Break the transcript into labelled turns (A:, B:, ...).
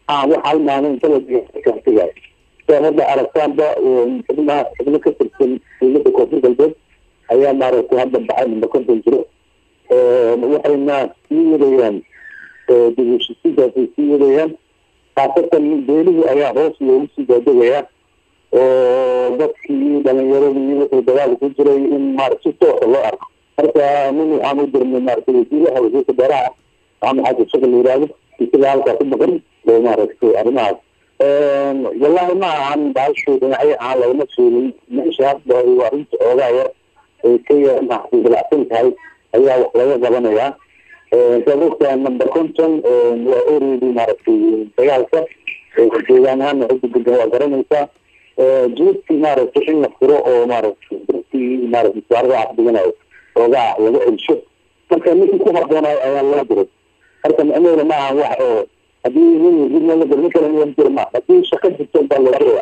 A: ah wax hal maalin inta ladigay saa hadda aragtaanba xubnaha xubno ka tirsan dowladda koonfur galbeed ayaa maaragtay hadda baxay number konton jiro waxayna sii wadayaan dibusisidaasay sii wadayaan khaasatan beelihii ayaa hoos loogu sii daadegaya oo dadkii dhalinyaradii wuxuu dagaal ku jiray in maarata si toosa loo arko marka nin waxaan u dirnay maaragtay wasiiraha wasiirka beeraha maxamed xasan shaqal la yihahdo isaga halkaa ku maqan oo maaragtay arrimahaas wallahi ma ahan baashu dhinacyo aan lagama sheegin meesha hadda ay arrinta oogaa yar ay ka yar maaragtay dalacsan tahay ayaa wax laga qabanayaa saad ogtahay number conton waa oredi maaragtay dagaalka deegaan ahaana cidda degan waa garanaysaa jeedkii maaragtay in la furo oo maaragtay dadkii maaragtay saarada cafdiganayo oogaa laga celsho marka ninkii ku habboonayo ayaa loo diray marka micnaheeda ma aha wax oo haddii nin nin kale nin jira ma haddii shaqo jirto baa loo diraya